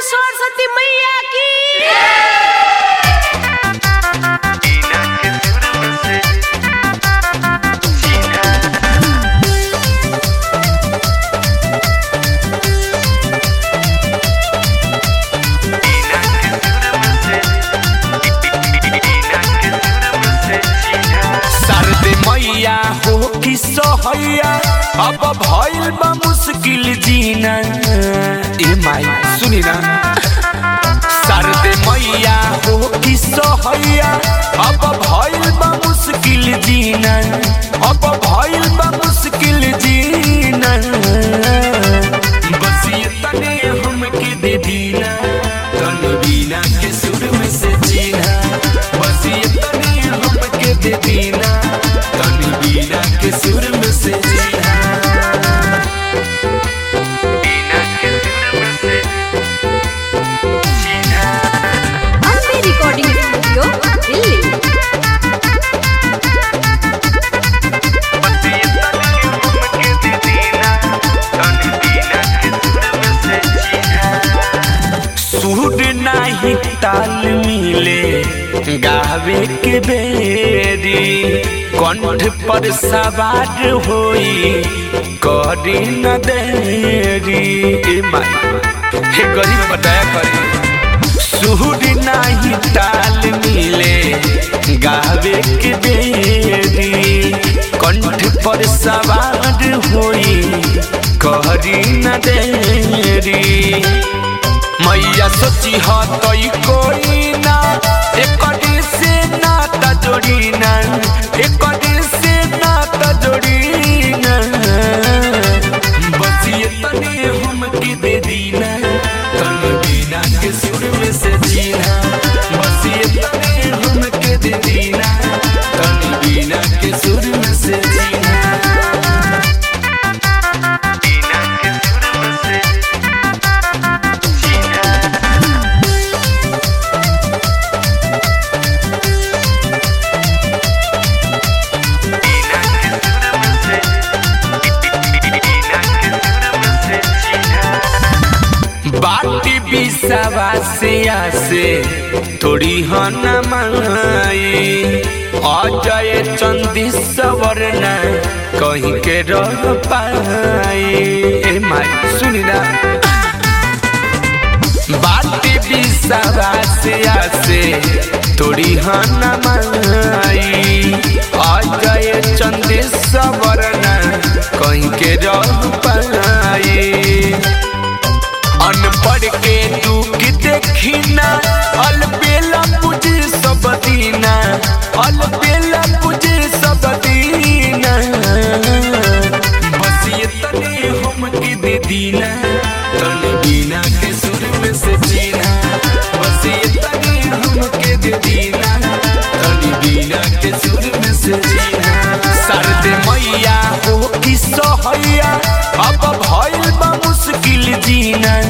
सरस्वती मैया की सरदे मैया हो कि सहैया अब भइल बा मुश्किल जीना ए माई सुनी ना सरदे मैया हो कि सहैया अब भइल बा मुश्किल जीना अब भइल बा मुश्किल जीना बस ये तने हमके दे दीना तनी बीना के सुर में से जीना बस ये तने हमके दे दीना तनी बीना के सुर में से जीना बीना के सुर में से जीना अम्बे रिकॉर्डिंग स्टूडियो दिल्ली बस ये तने हमके दे दीना तनी बीना के सुर में से जीना सुर नाही ताल मिले गावे के बेरी कंठ पर सवार होई करी न देरी ए माई हे गरीब बताया करी सुर नाही ताल मिले गावे के बेरी कंठ पर सवार होई करी न देरी मैया सोची ह तई कोई ना एकडी से नाता जोड़ी ना एकडी से नाता जोड़ी ना बस ये तने हम के दे दीना तन बिना के सुर में से जीना बस ये तने हम के दे दीना तन बिना के सुर में से जीना बिना के सुर में से बाटी बिसावा से आसे थोड़ी हन माई अजय चंदी सवरना कहीं के रह पाई ए माई सुनी ना बाटी बिसावा से आसे थोड़ी हन माई अजय चंदी सवरना कहीं के रह पाई अनपढ़ के दुख देखिना अलबेला पूजे सब दीना अलबेला पूजे सब दीना बस ये तने हम के दे दीना तन बिना के सुर में से जीना बस ये तने हम के दे दीना तन बिना के सुर में से जीना सरद मैया हो कि सहैया अब भइल बा मुश्किल जीना